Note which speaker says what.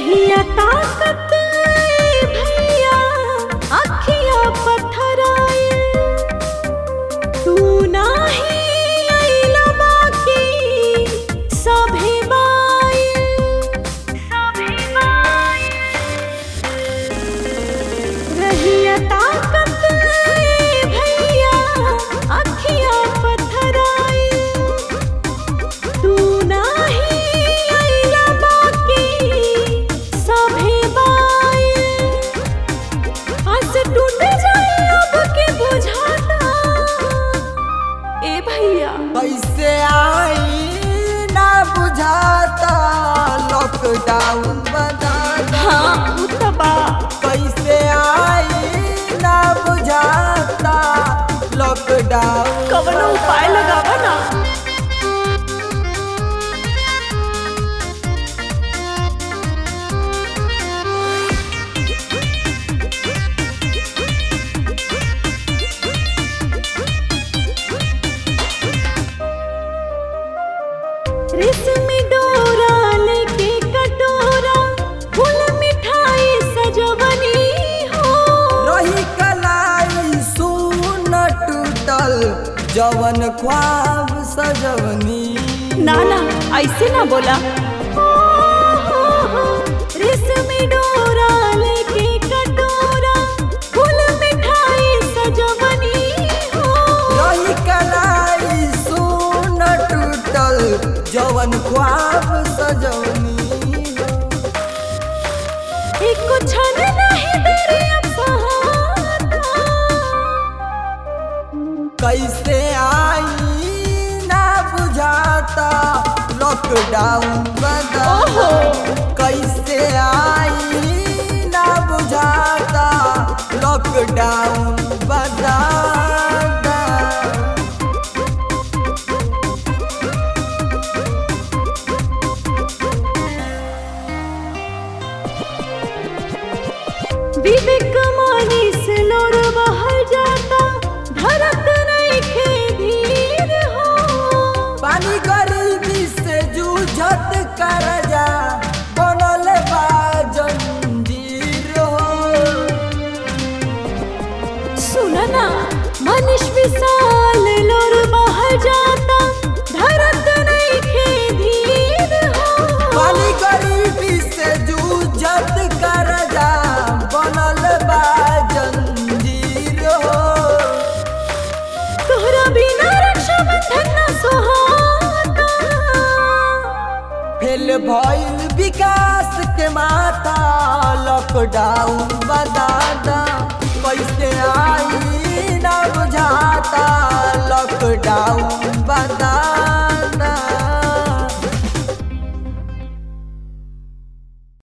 Speaker 1: रहिया ताकत ए भैया अखिया पथराए तू नाही आइला बाकी सभे बाए सभे बाए रहिया ताकत ए भैया अखिया पथराए तू नाही आइला बाकी सभे बाए आज टूट जाए अब के बुझाता ए भैया
Speaker 2: कैसे आई ना बुझाता लॉकडाउन बनाना
Speaker 1: हाँ उतबा
Speaker 2: कैसे आई ना बुझाता लॉकडाउन
Speaker 1: कवनो उपाय लगावा ना रेशमी डोरा लेके कटोरा फूल मिठाई सजवनी हो
Speaker 2: रही कलाई सुन टूटल जवन ख्वाब सजवनी
Speaker 1: ना ना ऐसे ना बोला रेशमी डोरा लेके कटोरा फूल मिठाई सजवनी हो
Speaker 2: रही कलाई सुन टूटल जवन ख्वाब सजवनी
Speaker 1: एक क्षण नहीं देरी अब सहारा
Speaker 2: कैसे आई ना बुझाता लॉकडाउन बदा
Speaker 1: ओहो
Speaker 2: कैसे आई ना बुझाता लॉकडाउन बदा
Speaker 1: विवेक मानी से लोर बहल जाता धरत नहीं खे धीर हो
Speaker 2: पानी गरीबी से जूझत कर जा बनल बा जंजीर हो
Speaker 1: सुना ना मनीष विशाल लोर बहल जाता धरत नहीं खे धीर हो
Speaker 2: पानी गरीबी से जूझत कर जा बनल बा जंजीर हो
Speaker 1: तोहरा बिना रक्षा बंधन ना सोहाता
Speaker 2: फेल भइल विकास के माथा लॉकडाउन बदादा कैसे आई ना